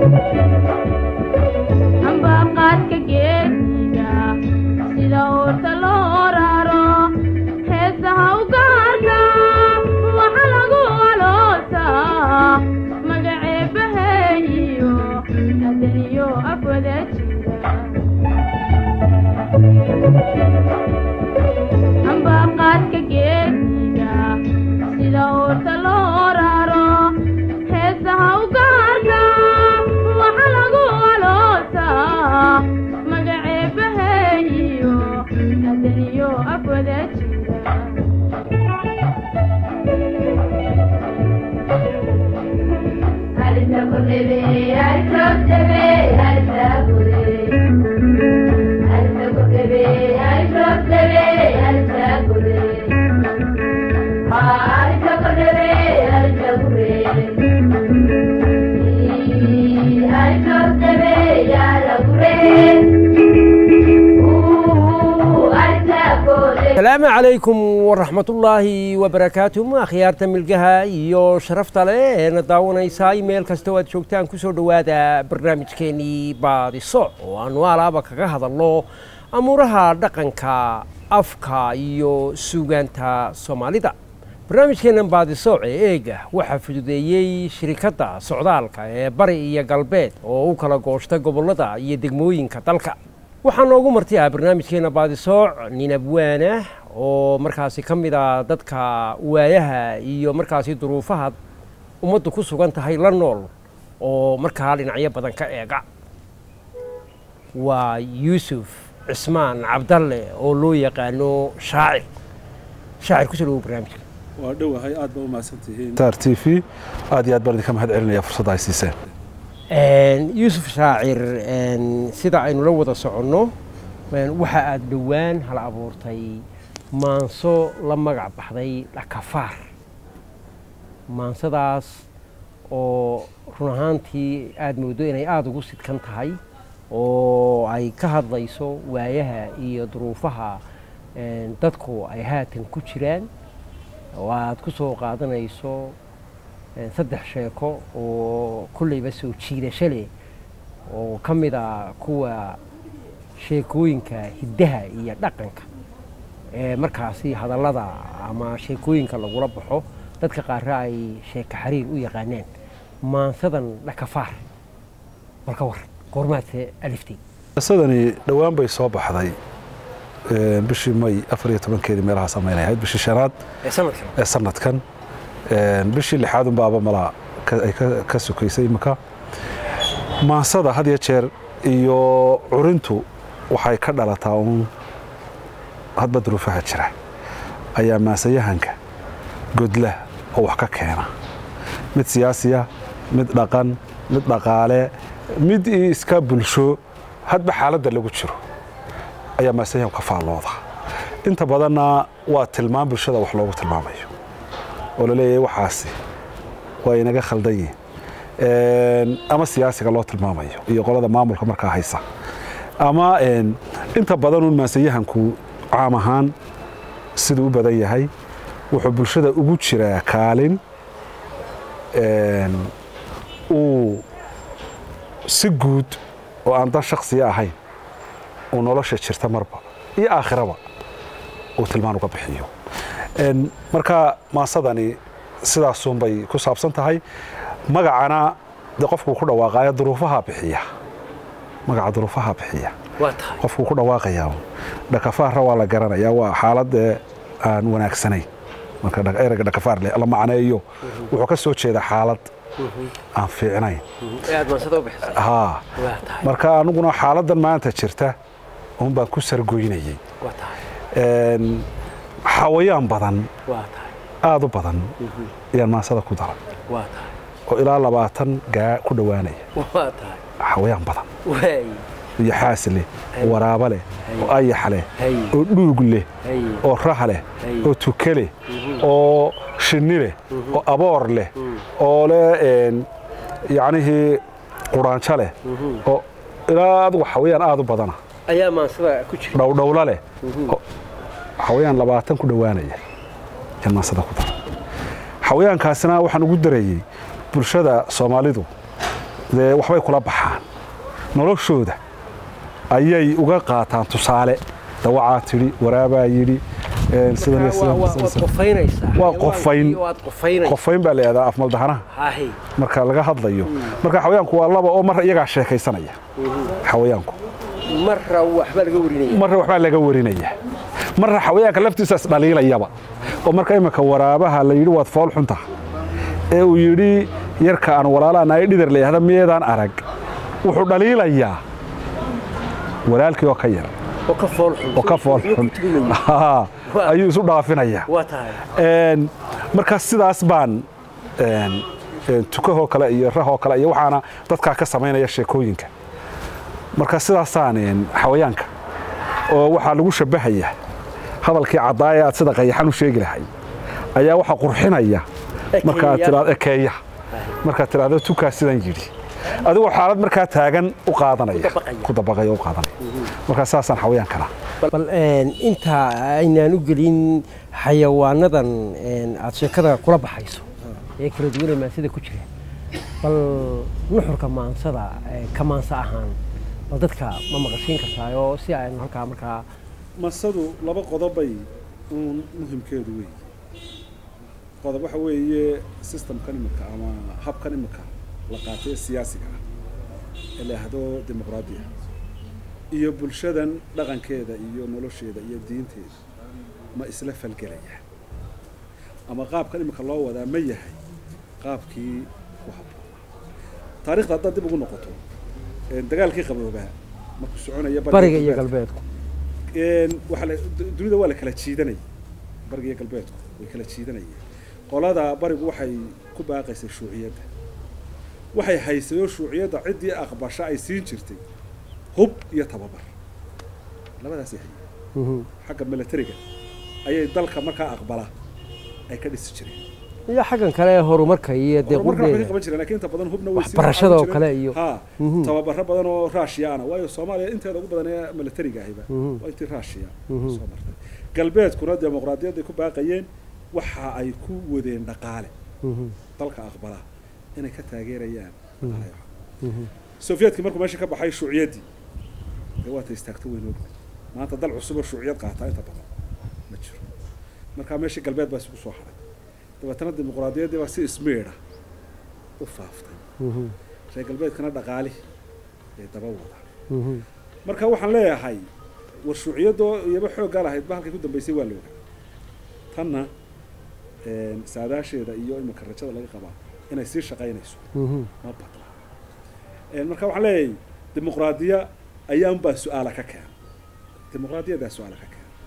ambaqaadka geesiga sida oorta loo raro heesaha u gaarka waxa lagu aloosaa magaceebaheeyo adaniyo afwada jira ambaqaadka geesiga sida oorta loo raro heesaha u gaarka waxa lagu aloosaa magaceebaheeyo adaniyo afwada jira asalaamu calaykum waraxmatullaahi wabarakaatuh akhyaarta milgaha iyo sharafta leh eena daawanaysaa meel kasta oo aad joogtaan kusoo dhowaada barnaamijkeenii baadiso oo aanu alaaba kaga hadalno amuuraha dhaqanka afka iyo suugaanta soomaalida barnaamijkeennan baadiso ee eega waxaa fududeeyey shirikadda socdaalka ee bari iyo galbeed oo u kala gooshta gobollada iyo degmooyinka dalka waxaa noogu marti ah barnaamijkeena baadisooc nin abwaanah oo markaasi ka mid a dadka waayaha iyo markaasi duruufaha ummaddu ku sugan tahay la nool oo markaa dhinacyo badan ka eega waa yuusuf cismaan cabdalle oo loo yaqaano shaacir shaacir kusoo dhawo barnaamijka waa dhowahay aad ba u mahadsantihiin star t v aad iyo aad baan idinka mahad celinaya fursadda ay siiseen yuusuf shaacir sida aynu la wada soconno waxa aad dhowaan hala abuurtay maanso la magac baxday dhakafaar maansadaas oo run ahaantii aada mooddo inay aada ugu sidkan tahay oo ay ka hadlayso waayaha iyo duruufaha dadku ay haatan ku jiraan oo aada ku soo qaadanayso saddex sheeko oo kolleyba soo jiidasho leh oo ka mid a kuwa sheekooyinka hiddaha iyo dhaqanka ee markaasi hadallada ama sheekooyinka lagula baxo dadka qaarra ay sheeko xariir u yaqaanaan maansadan dhakafaar balka war goormaadse aliftay qisadani dhowaan bay soo baxday bishii may afar iyo tobankeedii meelaha samaynay ahayd bishii shanaad ee sanadkan ee sanadkan bishii lixaad unbaaba malaa ay ka sokaysay imika maansada had iyo jeer iyo curintu waxay ka dhalataa uun hadba duruufaha jira ayaa maansayahanka godla oo wax ka keena mid siyaasiya mid dhaqan mid dhaqaale mid iska bulsho hadba xaaladda lagu jiro ayaa maansayahanku ka faallooda inta badanna waa tilmaam bulshada wax loogu tilmaamayo oo la leeyahay waxaasi waa inaga khaldan yihin ama siyaasiga loo tilmaamayo iyo qolada maamulka markaa haysa ama inta badan uun maansayahanku caam ahaan siduu u badan yahay wuxuu bulshada ugu jiraa kaalin uu si guud oo aan dan shaksiya ahayn uu nolosha jirta marba iyo aakhiraba uu tilmaan uga bixiyo marka maasadani sidaasuunbay ku saabsan tahay magacana de qofkuu ku dhawaaqaya duruufaha bixiya magaca duruufaha bixiya waa tahay qofkuu ku dhawaaqaya dhakafaarra waa la garanaya waa xaaladee aan wanaagsanayn marka ereyga dhakafaar la macneeyo wuxuu ka soo jeeda xaalad aan fiicnayn ee aad maansada u bixisay haa waa tahay marka aniguna xaaladan maanta jirta un baan ku sargoynayey waa tahay xawayaan badan waa tahay aada u badan ayaan maansada ku daray waa tahay oo ilaa labaatan gaa ku dhowaanaya waa tahay xawayaan badan waay iyo xaas leh oo waraabo leh oo ayax leh hay oo dhuug leh hay oo rah leh Hay. oo tuke leh oo shinni leh oo aboor leh oo leh yacnihii quraanjo leh oo ilaa adigu xawayaan aada u badana ayaa maansada ku jira dhowdhowla leh oo xawayaan labaatan ku dhowaanaya yaan maansada ku dara xawayaankaasina waxaan ugu darayey bulshada soomaalidu dee waxbay kula baxaan noloshooda ayay uga qaataan tusaale dawacaa tidhi waraabaa yidhi een, sidan iyo sidan, Waa- waa- sidan, waad sidan. qofaynaysaa Waa qofayn. waad qofaynaysaa qofayn baa la yidhahdaa afmaldahanaha hahe marka laga hadlayo marka xawayaanku waa laba oo mar iyagaa sheekaysanaya xawayaanku marra waxbaa laga warinaya marna waxbaa laga warinaya marna xawayaanka laftiisa isdhaliilayaba oo marka imika waraabaha la yidhi waad fool xunta ee uu yidhi yarka aan walaalaa naay dhidar la yidhahda miyeedaan arag wuxuu dhaliilayaa walaalkii oo ka yar oo ka fool xun oo ka fool xun Haa, ayuu isu dhaafinayaa waa tahay Een, marka sidaas baan een, een, tukahoo kale iyo rahoo kale iyo waxaana dadkaa ka samaynaya sheekooyinka marka sidaasaan een, xawayaanka oo waxaa lagu shabbahaya hadalkii caddaaya aad sida qayaxan u sheegi lahay ayaa waxaa qurxinaya markaad Ekeeya. tiraado ekeeya markaad tiraahdo tukaa sidan yidhi adigoo xaalad markaa taagan u qaadanaya dabaqaya. ku dabaqaya u qaadanaya marka saasaan xawayaankana bal een, inta aynaan u gelin xayawaanadan een, aad sheekada kula baxayso ee kala duwanee maansida ku jira bal nuxurka maansada ee, ka maansa ahaan bal dadka ma maqashiin kartaayoo si aynu halkaa markaa masadu laba qodobbay uun muhimkeedu wey qodob waxa weeye systemkan imika ama habkan imika la qaatay ee siyaasiga ah ee la yahdo dimuqraadiya iyo bulshadan dhaqankeeda iyo nolosheeda iyo diinteeda ma isla falgelaya ama qaabkan imika loo wadaa ma yahay qaabkii ku habboonaa taarikhda haddaad dib ugu noqoto ee dagaalkii qaboobaa markuu soconaya bariga iyo galbeedku een waxa la du- dunida waa la kala jiidanayay bariga iyo galbeedku way kala jiidanayeen qolada barigu waxay ku baaqaysay shuuciyadda waxay haysay oo shuuciyadda ciddii aqbasha ay siin jirtay hub iyo tababar labadaasay hayeen Mhm. xagga militariga ayay dalka markaa aqbala ay ka dhisi jireen iyo xaggan kale ee horumarka iyo dee horumarka waxay ka qurbeeda qaban jireen laakiin inta badan hubna way sii Waxbarashada oo qaban kale jireen. iyo- ha Mhm. tababaro badan oo raashiya ana waayo soomaaliya inteeda ugu badan ee militariga ahiba Mhm. waa intii raashiya Mhm. soo martay galbeedkuna dimuqraadiyadday ku baaqayeen waxa ay ku wadeen dhaqaale Mhm. dalka aqbala inay ka taageerayaan dhaqaalaha. Mhm. soviyedkii markuu meesha ka baxay shuuciyaddii dee waata istaagto weyn og maanta dal cusub oo shuuciyad qaataa inta badan ma jiro markaa meeshii galbeed baa isugu soo haray dabeetana dimuqraadiyaddii baa si ismeedha u faaftay Mhm. reer galbeedkana dhaqaalihi ee daba wada Mhm. marka waxaan leeyahay war shuuciyadoo iyaba xooggaa lahayd ba halkay ku dambaysay waa looga tanna een, saadaasheeda iyo imika rajada laga qabaa inay sii shaqaynayso Mhm. ma badna Een, marka waxaan leeyahay dimuqraadiya ayaanbaa su-aala ka keen dimuqraadiyadaa su-aala ka keen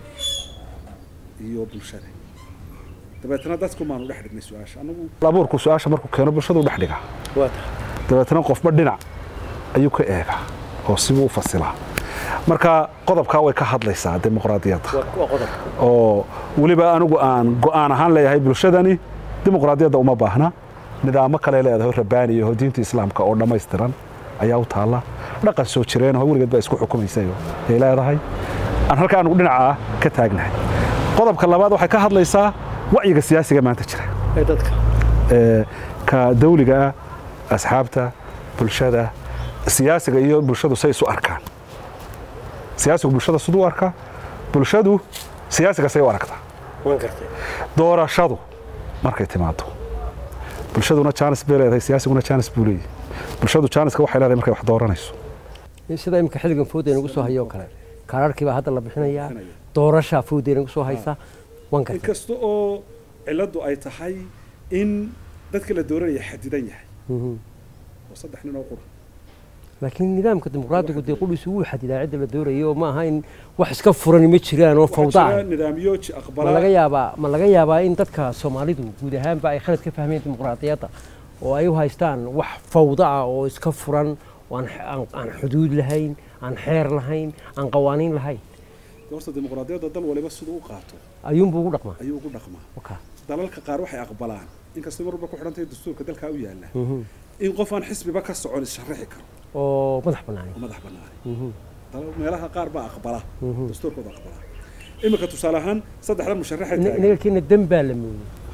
iyo bulshada dabeetana dadku maanu dhex dhignay su-aasha anagu abuurku su-aasha markuu keeno bulshadu dhex dhigaa waa tahay dabeetana qofba dhinac ayuu ka eegaa oo sibuu u fasilaa marka qodobkaa way ka hadlaysaa dimuqraadiyadda waa waa qodob oo weliba anigu aan go-aan ahaan leeyahay bulshadani dimuqraadiyadda uma baahna nidaamo kale leedahay oo rabaaniya oo diinta islaamka oo dhammaystiran ayaa u taalla dhaqan soo jireen oo weligeed baa isku xukumaysay oo ay leedahay aan halka anigu dhinaca ka taagnahay qodobka labaad waxay ka hadlaysaa wacyiga siyaasiga maanta jira ee dadka ee, ka dawliga ah asxaabta bulshada siyaasiga iyo bulshadu say isu arkaan siyaasigu bulshada siduu u arkaa bulshadu siyaasiga say u aragtaa waan gartay doorashadu markay timaado bulshaduna jaanis bay leedahay siyaasiguna jaanis buu leeyahay bulshadu jaaniska waxay leedahay markay wax dooranayso sida imika xilligan fooda inagu soo hayo oo kale kaararkii baa hadda la bixinayaa Bixinaya. doorashaa fooda inagu soo haysa waan gartay inkasta oo ciladu ay tahay in dadka la dooranaya xadidan yahay Mhm. oo saddex nin oo qura laakiin nidaamka dimuqraadigu dee qudhiisu wuu xadidaa cidda la doorayo oo ma aha in wax iska furani ma jiraan oo fawda waxaa ah jira nidaamyo ji- ma aqbala laga yaabaa ma laga yaabaa in dadka soomaalidu guud ahaanba ay khalad ka fahmeen dimuqraadiyadda oo ay u haystaan wax fawda ah oo iska furan oo aan aan- aan xuduud lahayn aan xeer lahayn aan qawaaniin lahayn horta dimuqraadiyadda dal waliba siduu u qaato ayuunbuu ugu dhaqmaa ayuu ugu dhaqmaa Wakaa. dalalka qaar waxay aqbalaan inkastoo mar walba ku xidhan tahay dastuurka dalkaa u yaalla Mhm. in qof aan xisbiba ka socon is-sharaxi karo oo madax banaani oo madax banaani Mhm. dalal meelaha qaar baa aqbala Mhm. dastuurkooda aqbala iminka tusaale ahaan saddexda musharaxay Ina- taagan inaga keena dan baa la mooyey ha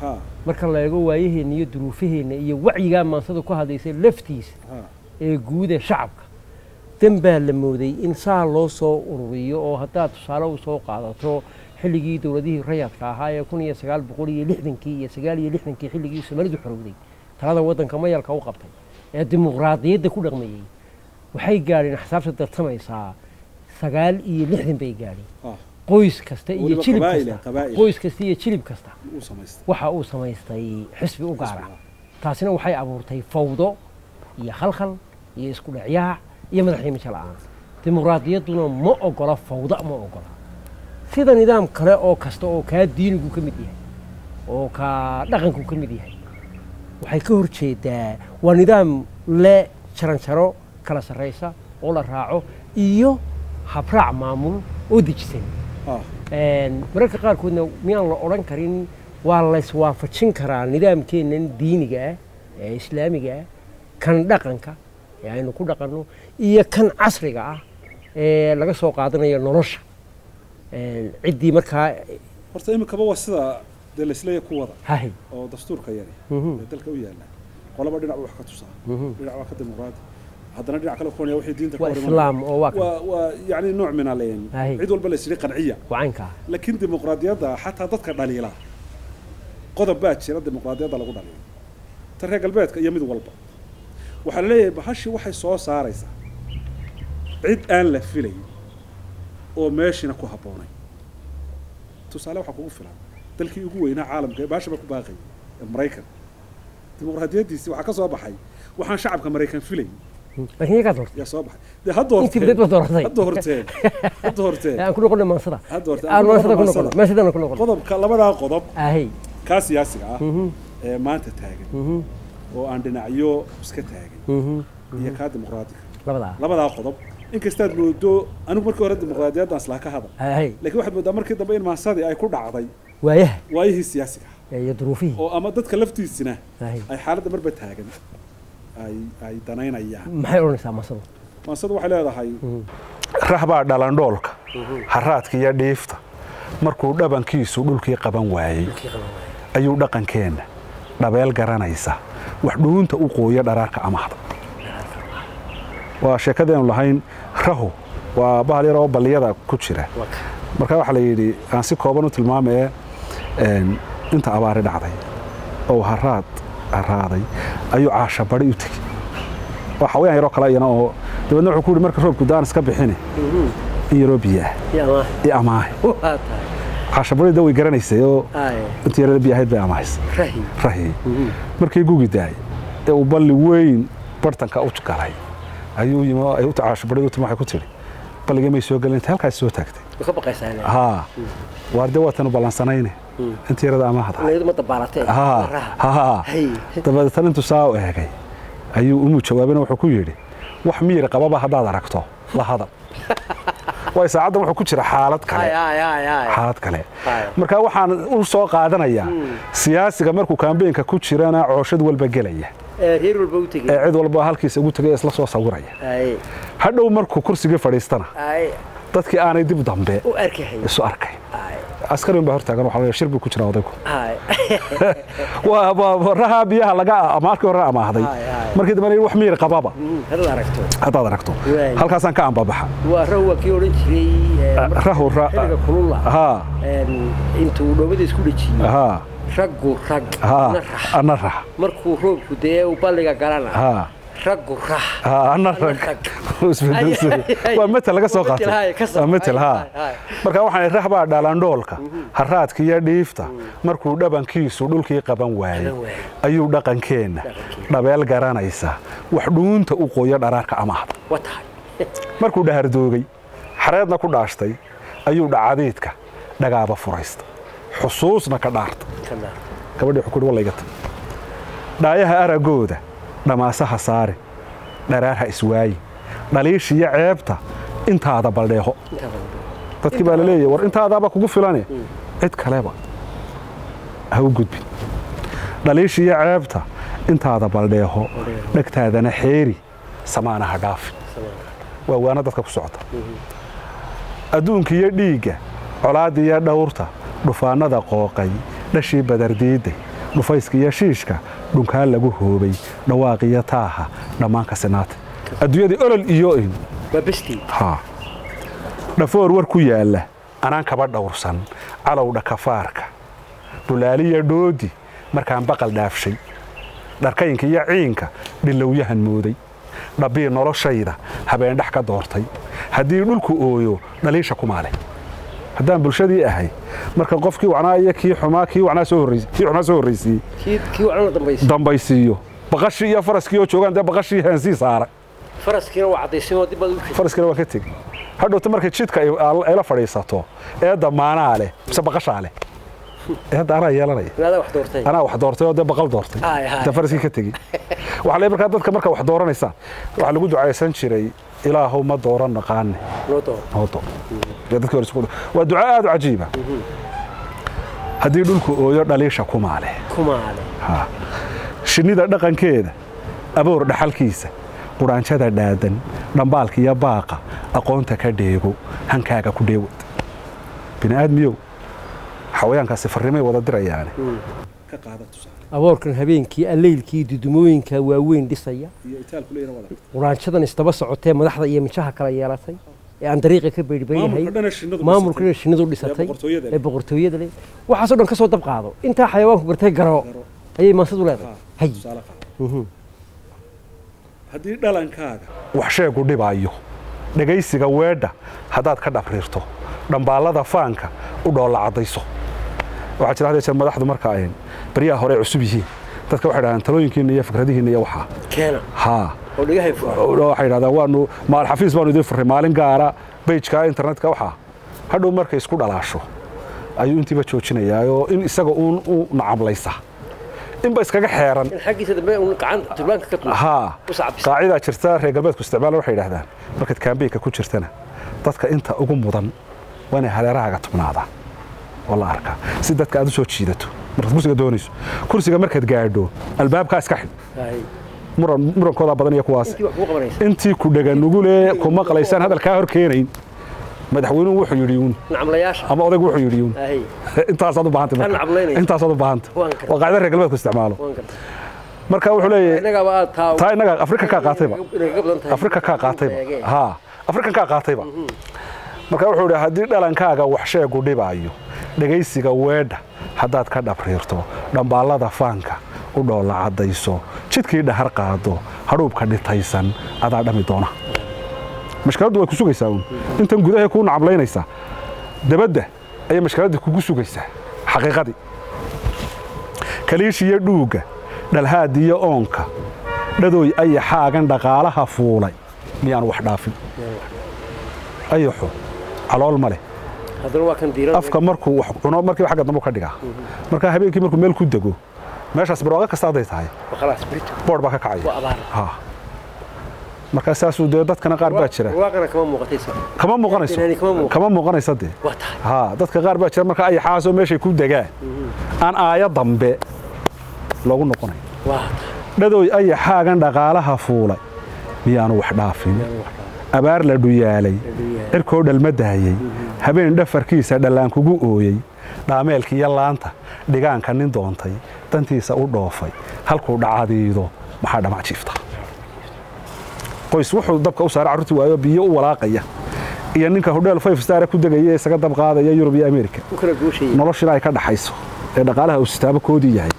ha marka la eego waayaheenna iyo duruufaheenna iyo wacyigaa maansada ku hadlaysay laftiisa ha ee guud ee shacabka dan baa la mooday in saa loo soo ururiyo oo haddaad tusaale u soo qaadato xilligii dowladihii rayadka ahaa ee kun iyo sagaal boqol iyo lixdankii iyo sagaal iyo lixdankii xilligii soomaalidu xorowday talada waddanka mayalka u qabtay ee dimuqraadiyadda ku dhaqmayey waxay gaadheen axsaabta dartamaysaa sagaal iyo lixdan bay gaadheen ha qoys kasta iyo Weliba jilib qabaa'il, kasta qabaa'il. qoys kasta iyo jilib kasta uu samaystay waxa uu samaystay xisbi u gaara Xisbiga. taasina waxay abuurtay fawdo iyo khalkhal iyo isku dhacyaac iyo madaxnimisho la'aan dimuqraadiyadduna ma ogola fawda ma ogola sida nidaam kale oo kasta oo kaa diinigu ka mid yahay oo kaa dhaqanku ka mid yahay waxay ka hor jeedaa waa nidaam le jaranjaro kala sarraysa oo la raaco iyo habraac maamul oo dejisan ha Een, mararka qaarkoodna miyaan la odhan karin waa layswaafajin karaa nidaamkeennan diiniga ah ee islaamiga ah kan dhaqanka ee aynu ku dhaqanno iyo kan casriga ah ee laga soo qaadanayo nolosha Een, ciddii markaa horta iminkaba waa sida dee laisleeya ku wada hahay oo dastuurka yari Mhm. ee dalka u yaala qolaba dhinac wax ka tusaa Mhm. dhinac waa ka dimuqraadi haddana dhinac kale kuwanaya wixii diinta ka waa hor imanaya. islaam oo waa kan waa waa yani nooc min aleen Ahi. cid walba la isiri qanciya wacankaa laakiin dimuqraadiyadda xataa dadka dhaliila qodob baa jira dimuqraadiyadda lagu dhaliilo ta reer galbeedka iyo mid walba waxaa la leeyahay bahashii waxay soo saaraysaa cid aan la filayn oo meeshiina ku habboonay tusaale waxaa kugu filan dalkii ugu weynaa caalamka ee bahasha ba ku baaqayay ee maraykan dimuqraadiyaddiisii waxaa ka soo baxay waxaan shacabka maraykan filayn laakiin iyagaa doortay yaa soo baxay dee hadda intii badeed ba dooratay hadda horteen hadda horteen aan ku noqonay maansada hadda horteen aan maansada ku maansada. noqono maasadana ku noqono qodobka labadaa qodob ahay kaa siyaasiga ah Mhm, ee maanta taagan mhm, oo aan dhinacyo iska taagan mhm. iyo kaa dimuqraadiga labadaa labadaa qodob inkastaad moodo anigu markii hore dimuqraadiyaddan islaa ka hadal ahay laakiin waxaad moodaa markii dambe in maasadii ay ku dhacday waayaha waayihii siyaasiga ah iyo duruufihii oo ama dadka laftiisina ahay ay xaaladda marba taagan ay ay danaynayaan maxay odhanaysaa maansadu maasadu waxay leedahay rahbaa dhalandhoolka haraadka iyo dhiifta markuu dhabankiisu dhulkii qaban waayey ayuu dhaqankeenna dhabeel garanaysa wax dhuunta u qooya dharaarka amahda waa sheekadeenu lahayn rahu waa bahal yar oo balliyada ku jira marka waxaa la yidhi aan si kooban u tilmaamaye een, inta abaari dhacday oo haraad haraaday ayuu caashabari u tegey waa xawayaan yaroo kale iyana oo dabeedna wuxuu ku yidhi marka roobku daan iska bixini in yaroo biyo ah i amaahe waa tahay caashabarida way garanaysay oo ay intii yarada biyo ahayd bay amahaysay rahi rahi markii gugi daayay ee uu balli weyn bartanka u galay ayuu yimi oo ay u caashabarida u timi waxay ku tidhi balligii may soo gelin inta halkaas soo taagtay way ka baqaysaa inay haa waar dee waatanu ballansanayne intii yarada amaahda iyadu ma dabaalatee haa haa hay dabeetana intuu saa u eegay ayuu umu jawaabina wuxuu ku yidhi wax miyir qababa haddaad aragto la hadal waay saacaddan wuxuu ku jira xaalad kale ay ay ay xaalad kale Haya. marka waxaan u soo qaadanayaa siyaasiga markuu kaambeenka ku jirana cooshad walba gelaya ee reer walba u tegey ee cid walba halkiisa ugu tegay isla soo sawiraya ay hadhow markuu kursigii fadhiistana ay dadkii aanay dib dambe u arkahay isu arkay ay askarin baa hortaagan waxaa la yidhi shir buu ku jira odaygu ay waa waa- raha biyaha laga markii hore amaahday Haya, haya. markii dambe la yidhi wax miyir qababa hadal aragto haddaad aragto Waay. halkaasaan ka ambabaxa waa raw waa kii odhan jiray ee, marka rahu ra- xilliga kululla haa een, intuu dhoobada isku dhejiyey haa raggu rag haa na rax ana rax markuu roobku dee uu balliga galana haa raggu rax haa ana rag rag. Isbeddelsi. Ay, ay, waa metel laga soo waa metel, qaatay haya, ka soo- waa metel haya, haa haya, haya. marka waxaan rax baa dhalandhoolka haraadka iyo dhiifta markuu dhabankiisu dhulkii qaban waayey Qaban waayey. ayuu dhaqankeenna Dhaqankeenna. dhabeel garanaysa wax dhuunta u qoya dharaarka amahda waa tahay markuu dhahardoogay xareedna ku dhaashtay ayuu dhacadiidka dhagaaba furaysta xusuusna ka dhaarta kana gabadhii wuxuu ku yidhi wallaygata dhaayaha aragooda dhamaasaha saari dharaarha iswaayi dhaliishiyo ceebta intaada baldheeho intaa badan dadkii baa la leeyahay war intaadaaba kugu filane cid kaleba ha u gudbin dhaliishiyo ceebta intaada baldheeho dhegtaadana xeeri samaana ha dhaafin waa waana dadka ku socota adduunka iyo dhiigga colaadda iyo dhawrta dhufaannada qooqay dhashii badardiidday dhufayska iyo shiishka dhunkaa lagu hoobay dhawaaqiyo taaha dhammaanka sinaata adduunyadii olol iyo in waa bestii haa dhafoor war ku yaalla anaan kaba dhowrsan calowdha kafaarka dhulaaliya dhoodi markaan baqal dhaafshay dharkaynka iyo ciinka dhilowyahan mooday dhabbii noloshayda habeendhex ka doortay haddii dhulku ooyo dhaliisha kumaale haddaan bulshadii ahay marka qofkii wacnaa iyo kii xumaa kii wacnaa soo horreys kii xumaa soo horraysiiyey kii kii wacna dambaysa dambaysiiyo baqashii iyo faraskii oo joogaan dee baqashii haansii saara faraskiina waa caddaysanoo dib baad u shid faraskina waan ka tegi hadhowta markay jidka ay ay la fadhiisato ee damaanaa leh mise baqashaa leh ee hadda anaa yeelanaya inaadaa wax doortay anaa wax doortay oo dee baqal doortay Haay, haay. inta faraskii ka tegi waxaa le markaa dadka marka wax dooranaysaan waxaa lagu ducaysan jiray ilaahow ma dooran naqaane noo door noo door Ee dadkii hore isku- waa duco aad u cajiiba haddii dhulku ooyo dhaliisha kumaale kumaale Ha. shinnida dhaqankeeda aboor dhaxalkiisa qudhaanjada dhaadan dhambaalka iyo baaqa aqoonta ka dheego hankaaga ku dheewad bini'aadmiyow xawayaankaasi farrimay wada dirayaane aboorkan habeenkii alleylkii dudumooyinka waaweyn dhisaya quraanjadan isdaba socotee madaxda iyo mijaha kala yeelatay ee aan dariiqa ka beydhbaynahay maamulkana shinnidu dhisatay ee boqortooyada leh waxaasoo dhan ka soo dab qaado intaa xayawaanku gartay garo ayay maansadu leedahay hay Mhm. haddii dhalankaaga wax sheegu dhibaayo dhegaysiga weedha haddaad ka dhabriirto dhambaallada faanka u dhoolla caddayso waxaa jira had iyo jeer madaxdu marka ay baryaha hore ay cusub yihiin dadka waxay dhahdaan talooyinkiinna iyo fikradihiinna iyo waxaa keena haa oo dhigahay furan waxay dhahdaan waanu maal xafiis baanu idiin furray maalin gaara bejka internetka waxaa hadhow markay isku dhalaasho ayuu intiiba joojinayaa oo in isaga uun u nacamlaysa inba iskaga xeeran in xaggiisa dambe uun gacanta turbaanka ka tuur haa u sacabisa qaacidaa jirta reer galbeedku isticmaala waxay yidhahdaan markaad kaambeynka ku jirtana dadka inta ugu mudan waa inay hareerahaaga tubnaadaan oo la arkaa si dadka aad u soo jiidato markaad kursiga doonayso kursiga markaad gaadho albaabkaa iska xidh Hay. muran murankoodaa badan iyo kuwaas intii wax kuu qabanaysa intii ku dhaganugule ku maqlaysaan hadalkaa hor keenayn madaxweynuhu wuxuu yidhi uun nacmlayaasha ama odaygu wuxuu yidhi uun hay intaasaad u baahantay Ka marka nacamlaynaya. intaasaad u baahanta Waan gartay. waa qaacida reer galbeedku isticmaalo waan gartay marka wuxuu leeyahay innagaaba aad taa taa innaga afrika kaa qaatayba inay kaga badan tahay afrika kaa qaatayba haa afrika kaa qaatayba marka wuxuu idhi haddii dhalankaaga wax sheegu dhibaayo dhegaysiga weedha haddaad ka dhabriirto dhambaallada faanka u dhoolla caddayso jidkii dhahar qaado hadhuubka dhitaysan adaa dhami doona mashkaladdu way ku sugaysaa uun intan gudahay kuu nacamlaynaysaa dabadda ayay mashkaladdii kugu sugaysaa xaqiiqadii kaliishiyo dhuugga dhalhaadiyo oonka dhadooy ayaxaagan dhaqaalaha fuulay miyaan wax dhaafin ayaxu calool ma leh haddana waa kan diiran afka markuu wax cuno markiiba xagga dambu ka dhigaa markaa habeenkii markuu meel ku dego meeshaas barwaaqo kasta hadday tahay khalaas brito boodh baa ka kacaya waa abaar ha markaa saasuu dee dadkana qaar baa jira waaqana kama muuqataysa kama muuqanayso Inaani kama muuqan. kama muuqanaysa dee waa tahay ha dadka qaar baa jira marka ayaxaasoo meeshay ku degaan aan aaya dambe loogu noqonayn waa tahay dhadooy ayaxaagan dhaqaalaha fuulay miyaanu wax dhaafin abaar la dhuyaalay cirkoo dhalma daayey habeen dhafarkiisa dhallaan kugu ooyey dhaameelkiiyo laanta dhigaanka nin doontay dantiisa u dhoofay halkuu dhacadiido maxaa dhamac jiifta qoys wuxuu dabka u saaray carruurtii waayo biyo u walaaqaya iyo ninka hodheel five star ku degaya ee isaga dab qaadaya yurub iyo ameerika u kala gooshayay noloshina ay ka dhaxayso ee dhaqaalaha uu sitaabo koodii yahay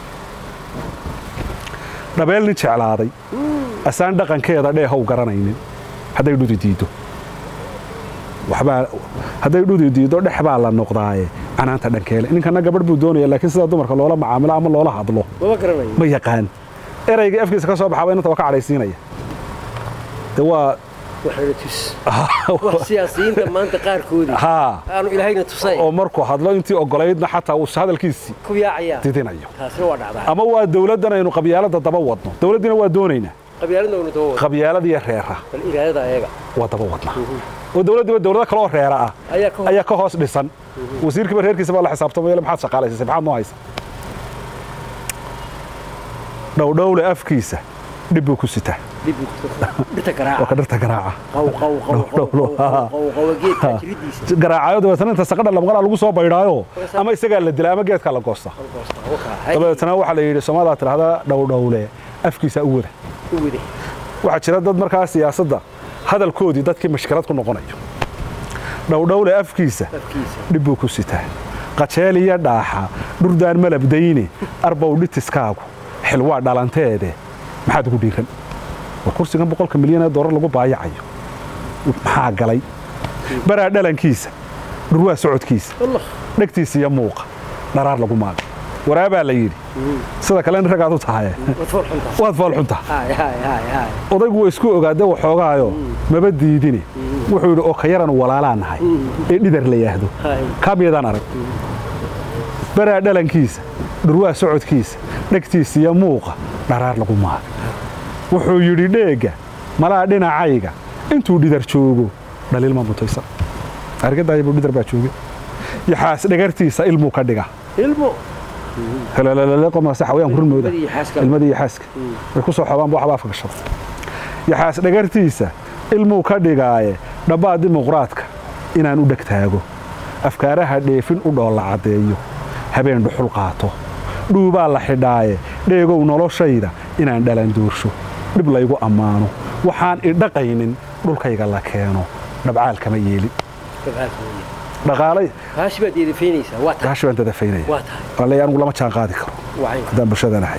dhabeel nin jeclaaday asaan dhaqankeeda dheehow garanaynin hadday dhudi diiddo waxbaa hadday dhudi diiddo dhex baa la noqdaaye canaanta dhankeele ninkana gabadh buu doonaya laakiin sida dumarka loola macaamilo ama loola hadlo maba garanayo ma yaqaan erayga afkiisa ka soo baxaba inanta waa ka cadhaysiinaya de waa waxayna tus wax siyaasiyiinta maanta qaarkoodii haa aanu ilaahayna tusay oo markuu hadlo intii ogolaydna xataa uu hadalkiisii ku yaacayaan didinayo taasina waa dhacdaa ama waa dowladdan aynu qabyaaladda daba wadno dowladdiina waa doonaynaa qabyaaladna waynu daba wada qabyaalada iyo reera bal iraadada ayaga waa daba wadnaa oo dowladdiiba dowlado kale oo reera ah ayaa ka hor ayaa ka hoos dhisan wasiirkiiba reerkiisa baa la xisaabtamaya maxaad shaqaalaysiisay maxaad noo haysa dhowdhowle afkiisa dhib buu ku sitaa dhib buu ku soo dhirta waa ka garaaca dhirta garaaca qaw qaw qaw qaw qaw qaw qaw geedka jiridiisa garaacayo dabeetana inta saqadha lamaqalaa lagu soo baydhaayo ama isagaa la dilaa ama geedkaa la goosta dabeetana waxaa la yidhi soomaalidaa tidhahdaa dhowdhowle afkiisa u wada u wade waxaa jira dad markaa siyaasadda hadalkoodii dadkii mashkilad ku noqonayo dhowdhowle afkiisa afkiisa dhib buu ku sitaa qajeel iyo dhaaxa dhurdaan malabdayne arbow dhitiskaagu xilwaa dhalanteede maxaad ugu dhiiran war kursigan boqolka milyan ee doolar lagu baayacayo maxaa galay baraa dhalankiisa dhurwaa socodkiisa allah dhegtiisa iyo muuqa dharaar lagu maaga waraabaa la yidhi sida kale in ragaad u tahaye wadfool xunta waad foolxunta hay hay hay hay odaygu waa isku ogaade waxoogaayo maba diidine wuxuu yidhi oo ka yaran walaalaa nahay ee dhidar la yaahdo hay kaamiyadaan arag baraa dhalankiisa dhurwaa socodkiisa dhegtiisa iyo muuqa dharaar lagu maaga wuxuu yidhi dheegga malaa dhinacayga intuu dhidar joogo dhaliilma mutaysan argadaaybuu dhidar baa jooge yaxaas dhagartiisa ilmuu ka dhiga ilmo helelelele qomase xawayaan kurin mooda ilmadii xaaska ilmadii iyo xaaska way ku soo xobaan bu waxba afka gashada yaxaas dhagartiisa ilmuu ka dhigaaye dhammaa dimuqraadka inaan u dheg taago afkaaraha dheefin u dhoolla caddeeyo habeen dhuxul qaato dhuubaa la xidhaaye dheegow noloshayda inaan dhalan doorsho dhib laygu ammaano waxaan idhaqaynin dhulkayga la keeno dhabcaal kama yeeli dhaqaalay haashi baad yeedifaynaysaa waa tahay gaashi baan dadafaynaya waa tahay waa leeyahay anigu lama jaan qaadi karo wacay haddaan bulshada nahay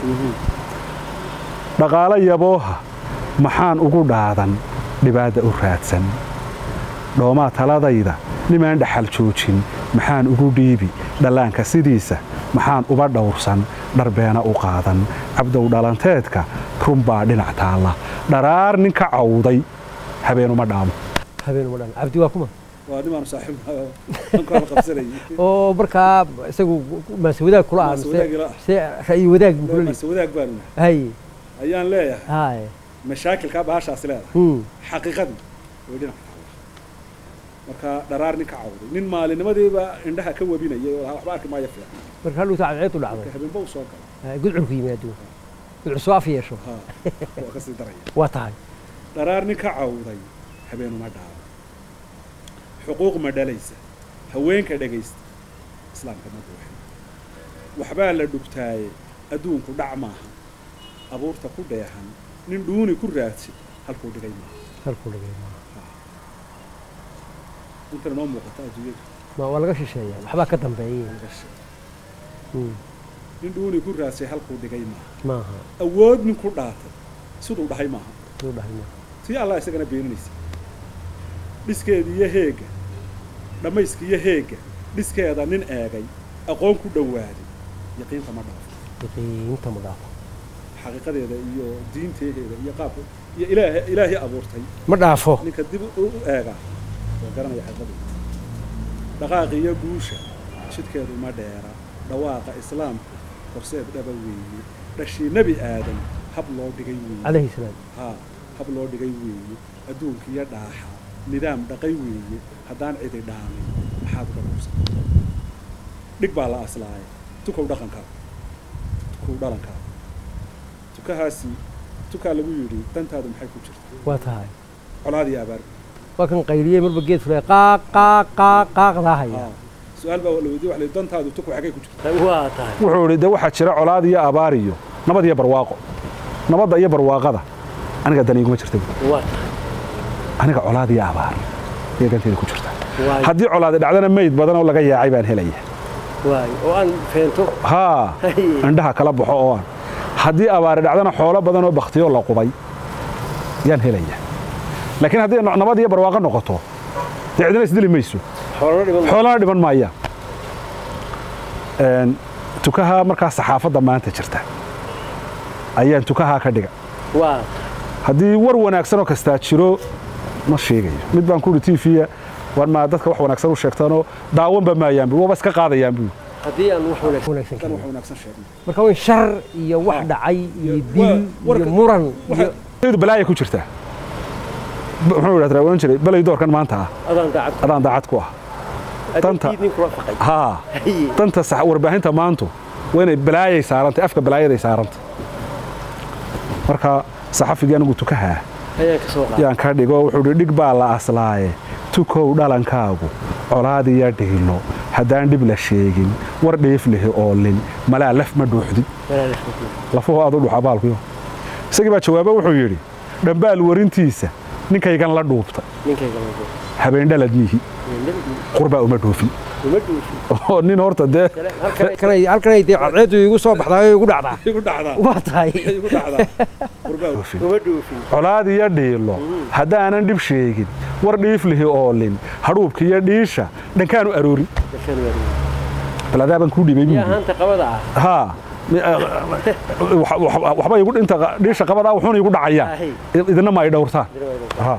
dhaqaalo yabooha maxaan ugu dhaadan dhibaadda u raadsan dhoomaa taladayda nimaan dhaxal joojin maxaan ugu dhiibi dhallaanka sidiisa maxaan uba dhowrsan dharbeena u qaadan cabdow dhalanteedka runbaa dhinac taalla dharaar nin ka cawday habeenuma dhaamo habeen uma dhan cabdi waa kuma waa nimaan saaxiib oo markaa isagu maase wadaag kula ah Maase mise wadaag ila ah. mise ra'yi wadaag buu kula leeyahay wadaag baanu hay ayaan leeyahay hay mashaakilkaa bahashaas leedahay hmm xaqiiqadii way dhinac taalla marka dharaar nin ka cawday nin maalinimadiiba indhaha ka webinayay oo lahaa waxba arki maayo fiican marka haluu saacadeedu dhacday marka habeenba u soo gala Hay, gudcurku yimaado gudcur soo af yeesho ha waa ka sii daraya waa tahay dharaar nin ka cawday habeenuma dhaabo xuquuq ma dhalaysa haweenka dhegaysta islaamka ma buuxin waxbaa la dhugtaaye adduunku dhac maaha abuurta ku dheehan nin dhuuni ku raadsi halkuu dhigay maaha halkuu dhigay intan inoo muuqata adduunyada ma waa laga shisheeyaa waxbaa ka dambeeyay Hmm, nin dhuuni ku raadsay halkuu dhigay maaha maaha awood nin ku dhaatay siduu dhahay maaha suu dhahay maaha tii allah isagana beeninaysa dhiskeeda iyo heegga dhammayska iyo heegga dhiskeeda nin eegay aqoon ku dhowaaday yaqiinta ma dhaafo yaqiinta ma dhaafo xaqiiqadeeda iyo diinteedeeda iyo qaabka iyo ilaah ilaahii abuurtay ma dhaafo ninka dib u u eegaa waa garanaya xaqiiqadeeda dhaqaaqa iyo guusha jidkeedu ma dheera dhawaaqa islaamku horseed dhaba weeye dhashii nebi aadan hab loo dhigay weeye calayhi salaam haa hab loo dhigay weeye adduunka iyo dhaaxa nidaam dhaqay weeye haddaan cidi dhaamin maxaad uga dhowsan dhig baa la aslaaya tukow dhaqankaa tukow dhalankaa tukahaasi tukaa lagu yidhi dantaadu maxay ku jirta waa tahay colaad iyo abaar waa kan qayliyey marba geed fulay qaaq qaaq qaaq qaaqdaa haya haa su-aal baa la weydiye waxa la yidhi dantaadu tukow xaggay ku jirta waa tahay wuxuu idhi de waxaa jira colaad iyo abaar iyo nabad iyo barwaaqo nabadda iyo barwaaqada aniga dan iguma jirta buuri. waa tahay aniga colaad iyo abaar iyo danteeda ku jirta waay haddii colaadi dhacdana meyd badan oo laga yaacay baan helaya waay oo aan feento haa indhaha kala baxo oo aan haddii abaari dhacdana xoolo badan oo baktiyoo la qubay yaan helaya laakiin haddii no- nabad iyo barwaaqo noqoto dee cidina isdili mayso xoolana dhiban xoolana dhiban maayaan Een, tukaha markaa saxaafadda maanta jirta ayaan tukahaa ka dhiga waa haddii war wanaagsan oo kastaa jiro ma sheegayo mid baan ku ihi tv war maa dadka wax wanaagsan u sheegtaanoo daawanba maayaan bu waba iska qaadayaan bu haddii aan wax wanaagsan wanaagsan dan keenin. wax wanaagsan sheegna marka waa in shar iyo wax dhacay iyo Waa- dil iyo warka- muran iyo iyadu balaaya ku jirtaa B- muxuu idhahdaa ohan jiray balay doorkan maanta ah adaan daacad adaan daacad ku ah Danta- adinkiidnin kula faqay haa Haye. danta sax warbaahinta maantu waa inay balaayay saarantay afka balaayaday saarantay marka saxafigii anigu tukahaa ayaan ka soo qaaday yaan ka dhigo wuxuu hi dhig baa la aslaaye tukow dhalankaagu colaadiya dhiilo haddaan dhib la sheegin war dhiif lihi oolin malaa laf ma dhuuxdi lafuhu aad u dhuxa baalkuyo isagii baa jawaabo wuxuu yidhi dhambaal warintiisa ninkaygan la dhuubta ninkayga lagu habeen dhalad mihi qurbaa uma dhuufin uma dhuufin oo nin horta dee halkanay halkanay dee cadceedu igu soo baxdaa oo igu dhacdaa igu dhacdaa waa tahay igu dhacdaa qurbaa dhuufin uma dhuufin colaad iyo dhiilo haddaanan dhib sheegin war dhiif lihi oolin hadhuubka iyo dhiisha dhankaanu aroorin bal adaabaan kuu dhibay iyo buu ahaanta qabada ah haa mi- ah, wax- wax- waxba igu dhinta dhiisha qabadaa wuxuuna igu dhacayaa Ahay. idina ma ay dhowrtaan Ha.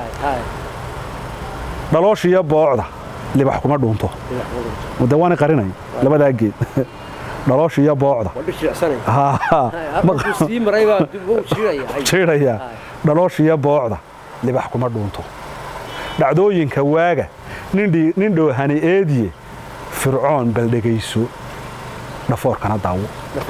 dhaloosh iyo boocda libax kuma dhuunto de waana qarinay labadaa geed dhaloosh iyo boocda waa dhishicsanay Ha, ha. halkuu sii maray baa dib u jiraya jiidhaya dhaloosh iyo boocda libax kuma dhuunto dhacdooyinka waaga nin dhii- nin dhoohani eediye fircoon bal dhegayso dhafoorkana daawo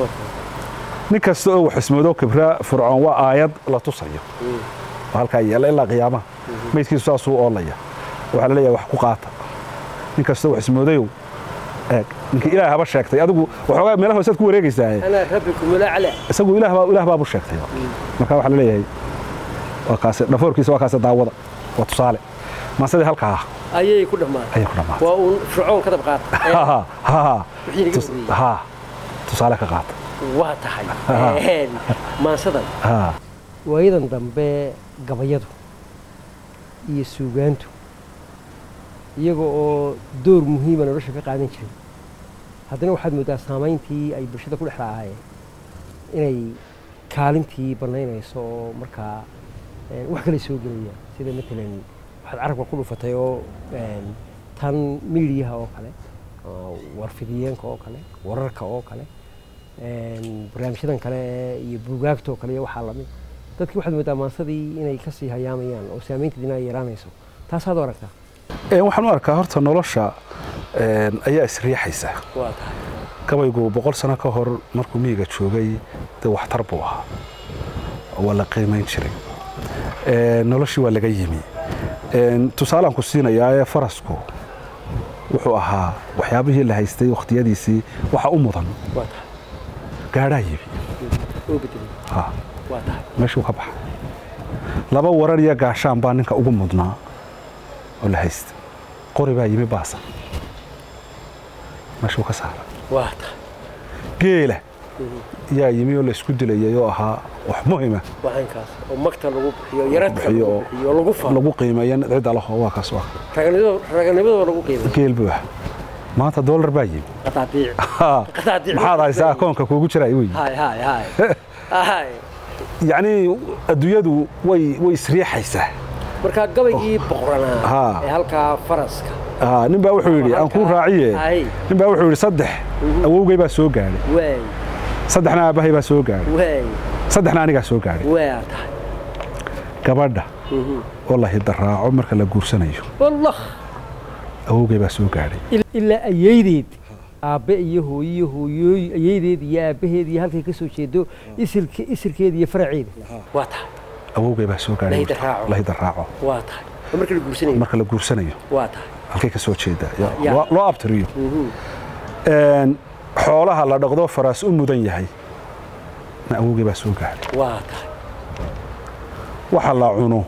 nin kasta oo wax ismoodo kibra fircoon waa aayad la tusayo oo halkaa yeela ilaa qiyaamaha maydkiisu saasuu oolaya waxaa la leeyahay wax ku qaata nin kasta oo wax ismoodayow eeg ninkii ilaah haba sheegtay adigu waxoogaa meelaha hoosaad ku wareegaysaaye ana rabbikum alacla isagu ilaah baa ilaah baabu sheegtay marka waxaa la leeyahay waa kaase dhafoorkiisa waa kaase daawada waa tusaale maasadii halkaa ah ayay ku dhammaatay ayay ku dhammaatay waa uun fircoon ka dab Ha, qaata ha, ha, ha. wixii laga Tus- horreeyey ha tusaale ka qaata waa tahay maansadan ha waayadan dambe gabayadu iyo suugaantu iyaga oo door muhiima nolosha ka qaadan jiray haddana waxaad mooddaa saamayntii ay bulshada ku dhex lahaayeen inay kaalintii bannaynayso oo markaa eh, wax kale soo gelayaan sida matalan waxaad carabka ku dhufatay oo eh, tan miidiyaha oo kale oo warfidiyeenka oo kale wararka oo kale een, barnaamijyadan kale iyo buugaagta oo kale iyo waxaa lamid dadkii waxaad moodaa maansadii inay kasii hayaamayaan oo saamaynteedina ay yaraanayso taasaad u aragtaa Ee, waxaan u arkaa horta nolosha een, ayaa isriixaysa waa tahay gabaygu boqol sano ka hor markuu miyiga joogay dee waxtar buu ahaa waa la qiimayn jiray Ee, noloshii waa laga yimi Een, tusaalaan ku siinayaa ee farasku wuxuu ahaa waxyaabihii la haystay wakhtiyadiisii waxa u mudan waa tahay gaadhaa yimi oo bedelay Ha, waa tahay meeshuu ka baxay laba warar iyo gaashaan baa ninka ugu mudnaa oo la haysta qori baa yimi baasan meeshuu ka saaray waa tahay geela yaa yimi oo la isku dilayay oo ahaa wax muhima waxaankaas oo magta lagu bixiyo yaradka bixiyo lagu oo- bixiyo lagu faano lagu qiimeeya cidda laho waa kaas waa raganimada raganimadoo lagu qiimeeyo geel buu ah maanta dollar baa yimi qadaadiic Ha, qadaadiic maxaad haysaa akoonka kuugu jira wey hay hay hay hay yacni adduunyadu way way isriixaysaa markaa gabaygii boqoranaa Ha. ee halkaa faraska Ha, nin baa wuxuu yidhi aan kuu raaciye hay nin baa wuxuu yidhi saddex awowgay baa soo gaadhay waay saddexna aabbahay baa soo gaadhay waay saddexna anigaa soo gaadhay waa tahay gabadha oo la hidaraaco marka la guursanayo wallah awowgay baa soo gaadhay Il- ilaa ayaydeed aabbe iyo hooyo iyo hooyooy ayaydeed iyo aabbaheed iyo halkay ka soo jeedo isilka isirkeeda iyo faraceeda waa tahay awowgay baa soo gaadhay La hidaraaco. la hidaraaco waa tahay oo marka la guursanayo marka la guursanayo waa tahay halkay ka soo jeedaa Ya. loo loo abtiriyo Een, xoolaha la dhaqdo faraas u mudan yahay na awowgay baa soo gaadhay waa tahay waxa la cuno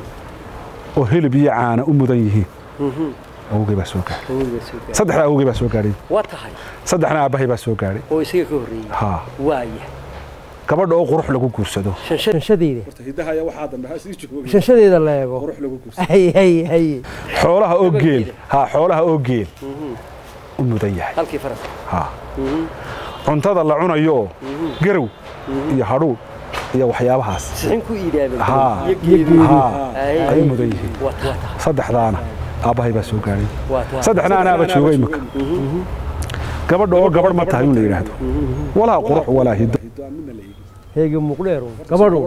oo hilib iyo caana u mudan yihiin awowgay baa soo gaadhay awowga soo gaadhay. saddexda awowgay baa soo gaadhay waa tahay saddexna aabbahay baa soo gaadhay oo isaga ka horreeyey haa waaya gabadha oo qurux lagu guursado shanshadeeda hidaha ayaa waxaa dambe ha sii jooga shanshadeeda la eego qurux lagu guursado hay hay hay xoolaha oo geel Gabalkeeda. haa xoolaha oo geel u mudan yahay halkii faraska haa cuntada la cunayo garow iyo hadhuudh iyo waxyaabahaas sixin ku iidaabay Haa. iyo geedi haa Ay. ay u mudan yihiin waa tahay saddexdaana aabbahay baa soo gaadhay waa tahay saddexna anaaba jooga imika gabadha oo gabadh ma tahay in la yidhaahdo walaa qurux walaa hiddo heega muuqdheeru gabadhu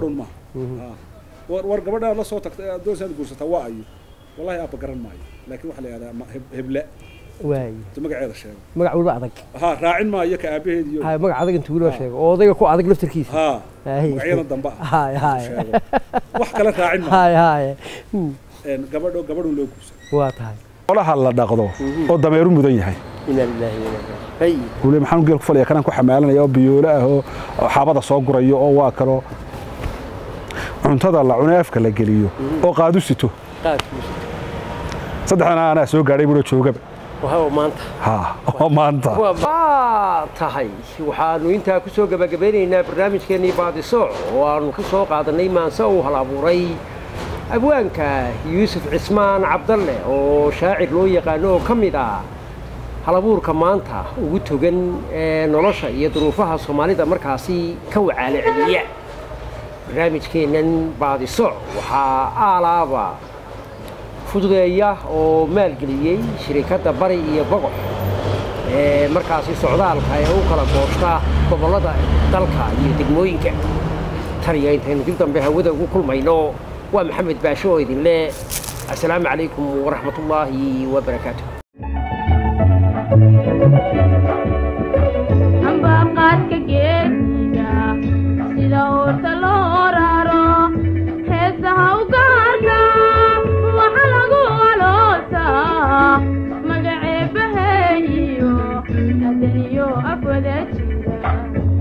war war gabadhaa la soo tagtay aad doonsaad guursataa waa ayo wallahi aabba garan maayo laakiin waxaa la yidhahdaa ma- heb- heble waay inta magaceeda sheego magac waliba adag ha raacin maayo ka aabaheed iyo hay magac adag intuu weliba sheego oo odayga ku adag laftarkiisa ha Hay. magacyadan dambe ah hay hay sheego wax kale raacin maayo hay hay Hmm, Een, gabadho gabadhun loo guursan waa tahay xoolaha la dhaqdo oo dameeru mudan yahay ina lillahi wa inna ilaihi hay wule maxaan geel ku falaya kanaan ku xamaalanaya oo biyoole ah oo oo xaabada soo gurayo oo waa kalo cuntada la cune afka la geliyo oo qaadu sito qaadkiisa saddexdana anaa soo gaadhay bulo joogaba waa maanta ha oo maanta waa tahay waxaanu intaa ku soo gabagabeynaynaa barnaamijkeennii baadisooc oo aanu ka soo qaadanay maanse uu hal abuuray abwaanka yuusuf cismaan cabdalle oo shaacir loo yaqaano oo ka mid ah halabuurka maanta ugu togan ee nolosha iyo duruufaha soomaalida markaasi ka wacaala celiya barnaamijkeennan baadisooc waxaa aalaaba fududeeya oo maalgeliyey shirikadda bari iyo bogox ee markaasi socdaalka ee u kala gooshta gobollada dalka iyo degmooyinka tan iyo intaynu dib dambe hawada ugu kulmayno waa maxamed baasho oo idinle assalaamu calaykum waraxmatullaahi wabarakaatu amba qaadka geesiga sida uurta loo raro heesaha u gaarka waxa lagu aloosaa magaceebaheeyo adaniyo afwada jira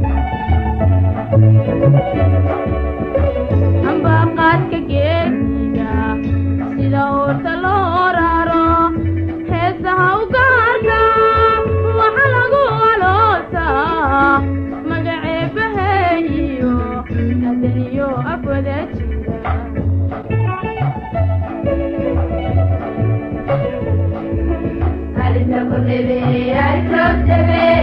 amba qaadka geesiga sida uurta loo raro heesaha u gaarka waxa lagu aloosaa magaceebaheeyo adaniyo afwada jira Alisa kudebe, alisa kudebe,